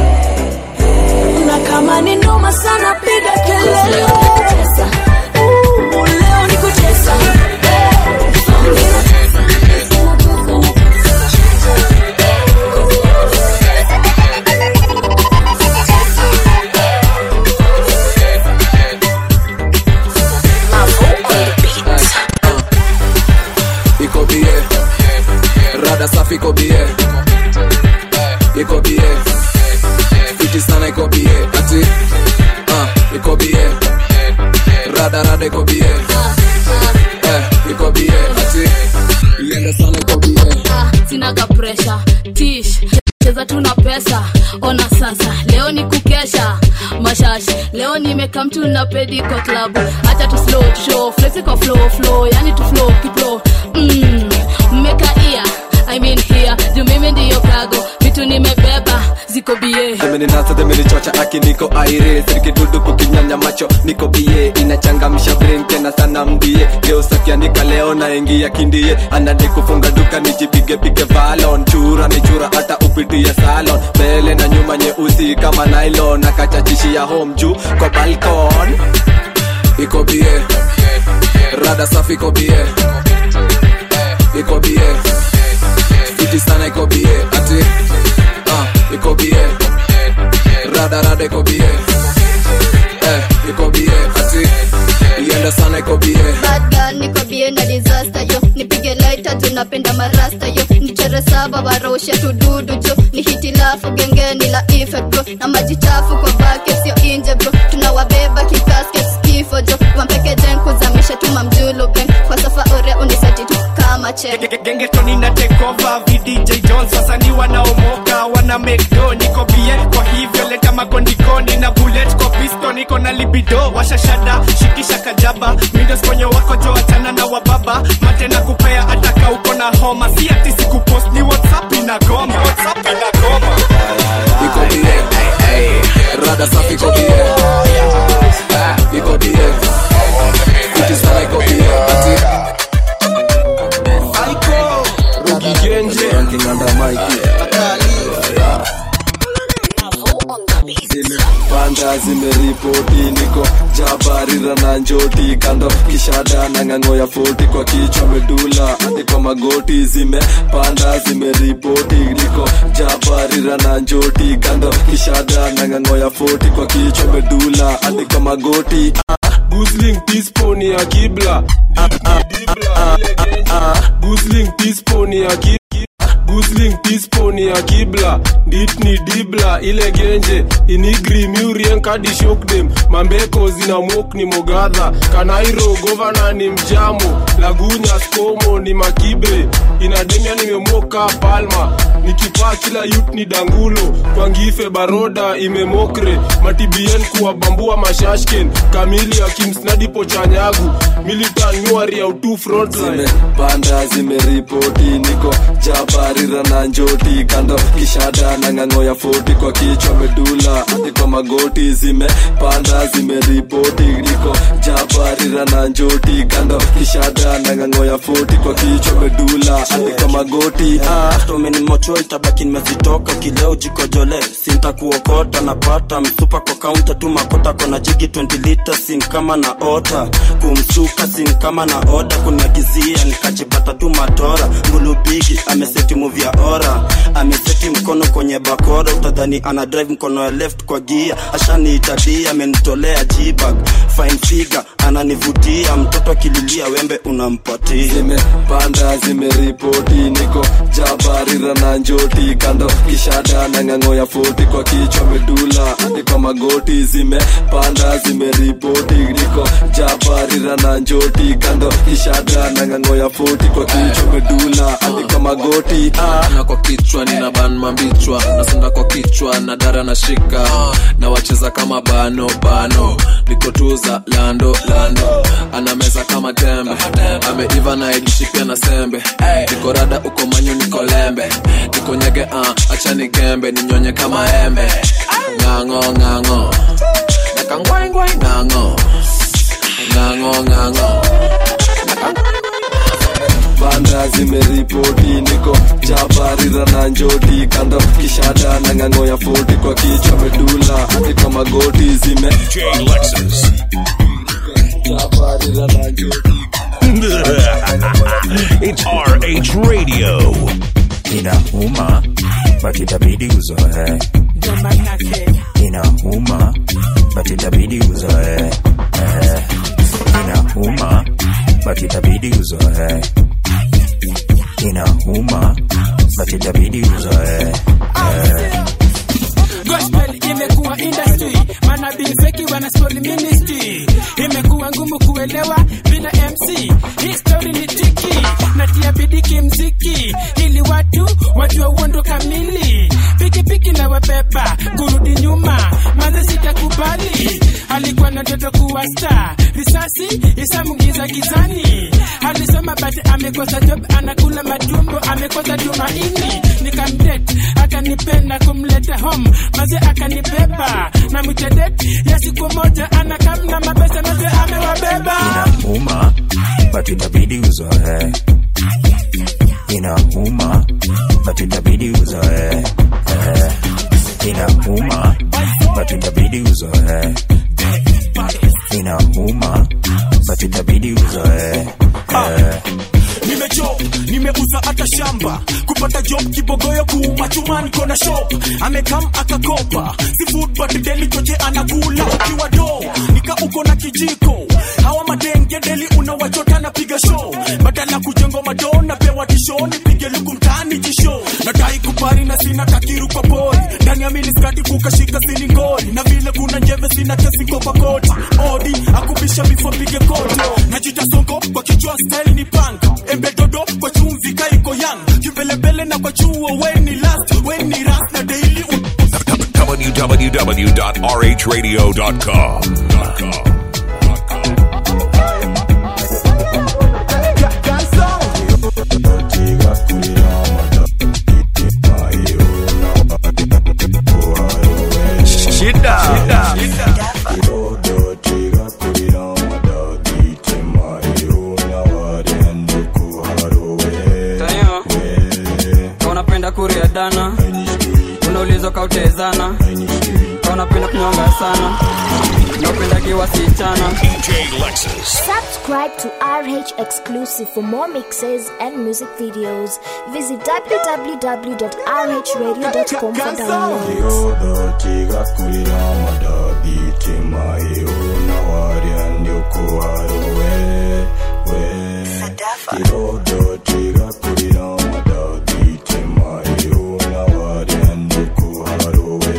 Na kama ni noma sana piga kelele. Ooh, leo ni kutesa. iko bie rada safi iko bie iko bie fiti sana iko bie ati uh, iko bie rada rada iko bie eh, iko bie ati iende sana iko bie sinaga presha tish cheza tuna pesa ona sasa leo ni kukesha mashashi leo nimeka mtu na pedi kwa klabu hacha tu slow tu show flexi kwa flow flow yani tu flow kiplo mm, mmeka ia I mean here juu mimi ndiyo kago vitu nimebeba ziko bie Demeninasa demenichocha aki niko aire sirikidudu kukinyanya macho niko bie inachangamsha brain tena sana mbie geusakianika leo naingia kindie anadi kufunga duka nijipige pige valon chura ni chura hata upitie salon mbele na nyuma nyeusi kama nylon akachachishia home juu kwa balkon iko bie rada safi iko bie iko bie fiti sana iko bie ati uh, iko bie rada rada iko bie eh, iko bie ati ienda sana iko bie Bad girl niko bie na disaster yo nipige lighter tunapenda marasta yo nichere saba waroshe tududu jo ni hitilafu gengeni la ife bro na maji chafu kwa bake sio inje bro tunawabeba kikasket kifo jo wampeke jen kuzamisha tuma mjulu beng kwa safa ore unisati tu kama chen gengetoni na tekova vdj jones wasanii wanaomoka wana mekdo niko bie kwa hivyo leta makondikoni na bullet kwa pisto niko na libido washashada shikisha kajaba mindos kwenye wako jo achana na wababa mate na kupea ataka uko na homa si ati sikupost ni whatsapp inagoma whatsapp inagoma iko bie rada safi iko bie iko bie fiti sana iko bie ati Rugi Genje Ranking under Mikey zimepanda zimeripoti niko jabarira na njoti kando kishada na ng'ang'o ya foti kwa kichwa medula hadi kwa magoti zimepanda zimeripoti niko jabarira na njoti kando kishada na ng'ang'o ya foti kwa kichwa medula hadi kwa magoti Gusling teaspoon ya kibla Gusling teaspoon ya kibla Gusling teaspoon ya kibla Ditni dibla ile genje Inigri murien kadi shock them Mambeko zina mok ni mogadha Kanairo governor ni mjamo Lagunya skomo ni makibre Inademia nimemoka palma Nikipaa kila yut ni dangulo Kwa ngife baroda imemokre Matibien kuwabambua mashashken Kamili ya kimsnadi pochanyagu Militan nyuari ya utu frontline zimepanda zimeripoti niko jabarira na njoti kando kishada na ng'ang'o ya foti kwa kichwa medula hadi kwa magoti zimepanda zimeripoti niko jabarira na njoti kando kishada na ng'ang'o ya foti kwa kichwa medula hadi kwa magoti ah. tomenimocho itabaki nimezitoka kileo jikojole sintakuokota napata msupa kwa kaunta tu makota kona jigi 20 lita sin kama na ota kumsuka sin kama na oda kuniagizia nikajipata tu matora mbulubigi ameseti muvi ya ora ameseti mkono kwenye bakora utadhani ana drive mkono ya left kwa gia ashaniitadia amenitolea jibag fine figure ananivutia mtoto akililia wembe unampatia zimepanda zimeripoti niko jabarira na njoti kando kishada na ng'ang'o ya foti kwa kichwa medula hadi kwa magoti zimepanda zimeripoti niko jabarira na njoti kando kishada na ng'ang'o ya foti kwa kichwa medula hadi kwa magoti ah. na kwa kichwa nina ban mambichwa nasonda kwa kichwa na dara na shika na wacheza kama bano bano nikotuza lando lando ana meza kama tembe ameiva na ijishipia na sembe niko rada uko manyu niko lembe niko nyege uh, achani gembe ninyonye kama embe ng'ang'o ng'ang'o nakangwaingwai ng'ang'o ng'ang'o ng'ang'o banda zimeripoti niko jabarira na njoti kando kishada na ng'ang'o ya foti kwa kichwa medula hadi kwa magoti zime jabarira na njoti it's RH Radio. inauma but itabidi uzoe inauma but itabidi uzoe Eh, inauma but itabidi uzoe inauma but itabidi uzoe Eh, gospel imekuwa industry manabii feki wana spoil ministry imekuwa ngumu kuelewa bila mc history ni tiki natia bidii kimziki ili watu wajue uondo kamili pikipiki na wabeba kurudi nyuma maze sitakubali alikuwa na ndoto kuwa star risasi isamungiza gizani alisoma but amekosa job anakula matumbo amekosa tumaini nikamdet akanipenda kumleta home maze akanibeba na mitedet ya siku moja anakamna mapesa maze amewabeba inauma but itabidi uzoe inauma but itabidi uzoe Eh, inauma but itabidi uzoe inauma but itabidi uzoe Eh, nimejob nimeuza hata shamba kupata job kibogoyo kuuma chumani kona shop amekam akakopa si food but deli choche anakula ukiwa do nika uko na kijiko hawa madenge deli unawachota na piga show badala kujengo madona pewa tisho nipige luku mtani jisho nadai kupari na sina takiru kwa pori ndani ya miniskati kukashika siningori na vile kuna njeve sina kesi kopa koti odi akubisha before pige koto najita songo kwa kichwa style ni panga embe dodo kwa chumvi kaiko yang kimbelembele na kwa chuo weni last weni ras na daily www.rhradio.com. Shida. Shida. Tayo, unapenda kuria dana unaulizwa kautezana kaunapenda kunyonga sana naupendagi wasichana Subscribe to RH Exclusive for more mixes and music videos. Visit www.rhradio.com for downloads. Kirodo kigakurira amadabitima euna warya ndyokuharowe we Kirodo kigakurira amadabitima euna warya ndyokuharowe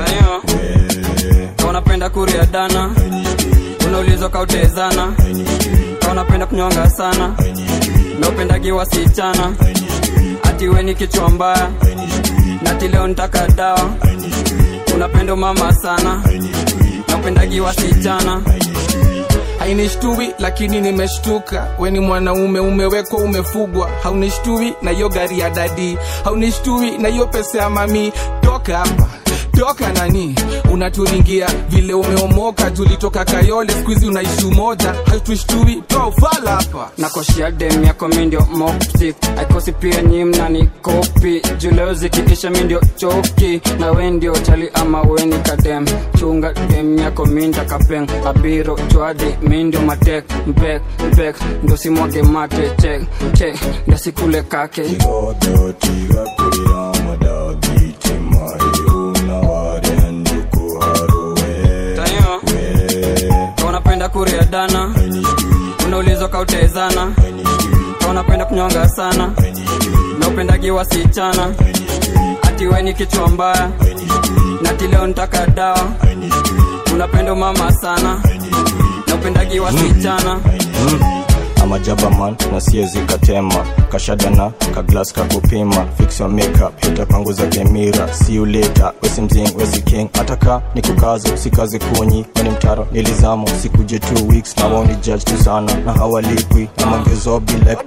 kaunapenda kuria dana unaulizwa kautezana kaunapenda kunyonga sana naupendagi wasichana ati we ni kichwa mbaya nati leo nitaka dawa unapenda mama sana naupendagi wasichana hainishtui lakini nimeshtuka we ni mwanaume umewekwa umefugwa haunishtui na hiyo gari ya dadi haunishtui na hiyo pesa ya mami toka hapa toka nani unaturingia vile umeomoka tulitoka kayole skuizi unaishi umoja hautushtui toa ufala hapa nakoshia dem yako mindio moptik aikosi pia nyi mnani kopi juleo zikiisha mindio choki na we ndio chali ama weni kadem chunga dem yako minda kapeng abiro chwadi mindio matek mpek mpek ndosimwage mate chek chek ndasikule kake Kirodo kigakurira amadabitima euna warya ndyokuharowe tayo kaunapenda kuria dana unaulizwa kautezana kaunapenda kunyonga sana naupendagi wasichana ati we ni kichwa mbaya nati leo nitaka dawa unapenda mama sana naupendagi wasichana amajabaman na siezi katema kashadana kaglas kakupima fix your makeup hita panguza kemira see you later wesi mzing wesi king ataka ni kukazo sikaze kunyi weni mtaro nilizamo sikuje two weeks na woni judge tu sana na hawalipwi na mangezo bila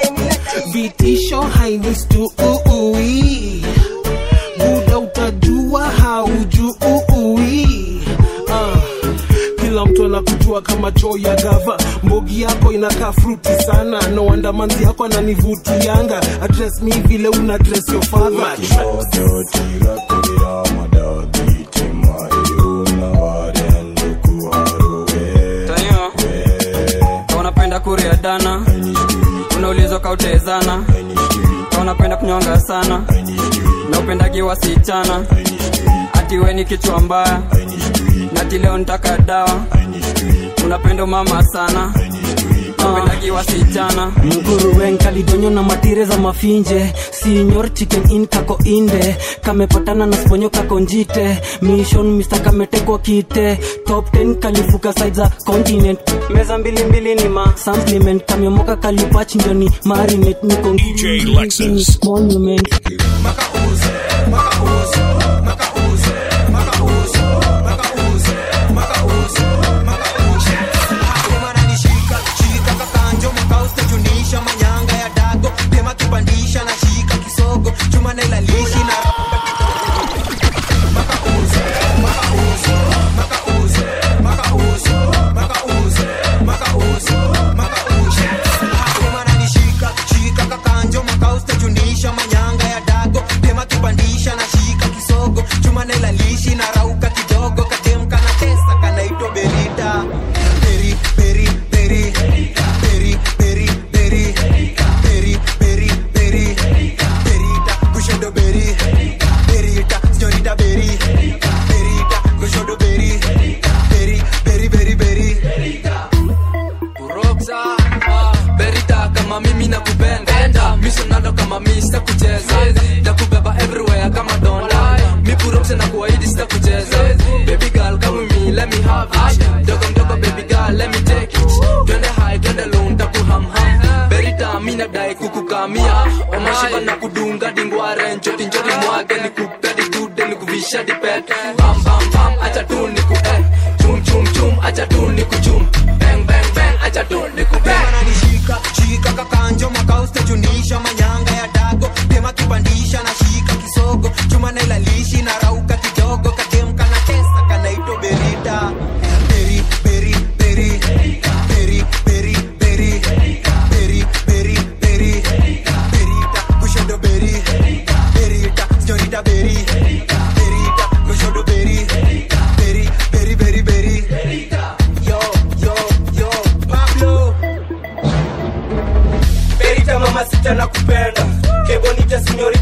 vitisho hainistu uui muda utajua haujui uh, kila mtu anakujua kama choo ya gava mbogi yako inakaa fruti sana no wonder manzi yako ananivutianga address me vile una dress your father Kirodo kigakurira amadabitima euna warya ndyokuharowe tayo kaunapenda kuria dana unaulizwa kautezana kaunapenda kunyonga sana naupendagi wasichana ati we ni kichwa mbaya nati leo nitaka dawa unapenda mama sana naupendagi wasichana mguruwen kalidonyo na matire za mafinje sinyor chicken in kako inde kamepatana na sponyo kako njite mission mr kametekwa kite top 10 kalifuka side za continent meza mbili mbili ni ma supplement kamyomoka kalipach ndio ni marinate niko DJ Lexus. monument junisha manyanga ya dago tema kipandisha na shika kisogo chuma na ilalishi na shika kakanjo makausta junisha manyanga ya dago tema kipandisha na shika kisogo chuma na ilalishi na rauka kidogo katemka na tesa kanaitwa berita beri beri beri beri beri beri beri beri beri berita kushodo beri berita señorita beri berita kushodo beri beri beri beri beri kuroksa ah, berita kama mimi nakupenda misonado kama mi sitakucheza nakubeba everywhere kama donda mi kuroksa na kuahidi sitakucheza baby girl kama mi let me have it dogo mdogo baby girl let me take it twende high twende low ntakuhamham berita mi nadai kukukamia omashiba na kudunga dingware njoti njoti mwage nikupe dikude nikuvisha dipet bam bam bam acha tu niku eh chum chum chum acha tu niku chum bang bang bang acha tu niku bang ananishika shika kakanjo makausta junisha manyanga ya dago tema kipandisha na shika kisogo chuma na ilalishi na rauka kidogo katemka na tesa kanaitwa berita beri beri beri beri beri beri beri beri beri berita kushodo beri berita señorita beri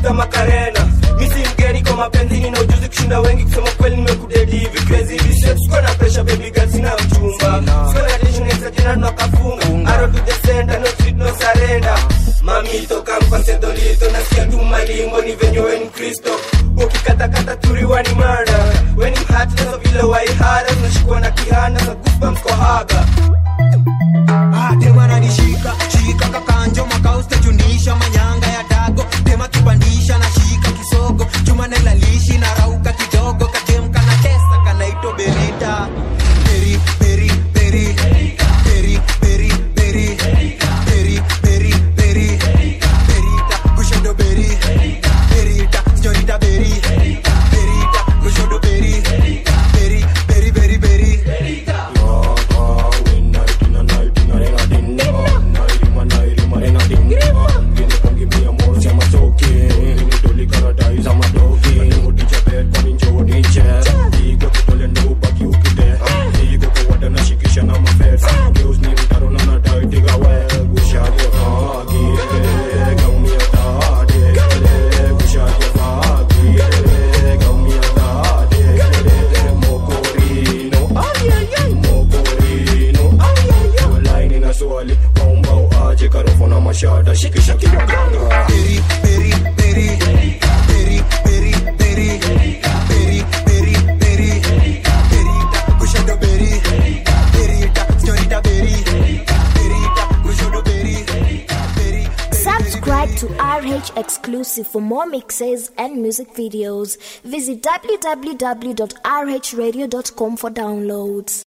kama karena misi mgeni kwa mapenzini na ujuzi kushinda wengi kusema kweli nimekudedi hivi crazy hivi straight sikuwa na pressure baby girl sina mchumba sikuwa na tension extra tena tunakafunga arrow to the center no street no surrender mamito kamkonsentolito nasikia tu malimbo ni venye weni kristo ukikatakata turiwa ni murder weni mhati nazo vile waihara unashikwa na kihana za goosebumps kwa haga temananishika shika kakanjo makaustechunisha manyanga ya dago tema kipandisha na shika kisogo chuma nailalishi na rauka kidogo katemka na tesa kanaito berita peri peri peri peri peri peri peri peri peri perita kushodo beri perita señorita beri perita kushodo beri beri beri beri beri mashada shikisha kidoganga peri peri peri peri peri peri peri peri peri perita kushodo beri perita señorita beri perita kushodo beri beri Subscribe to RH Exclusive for more mixes and music videos. Visit www.rhradio.com for downloads.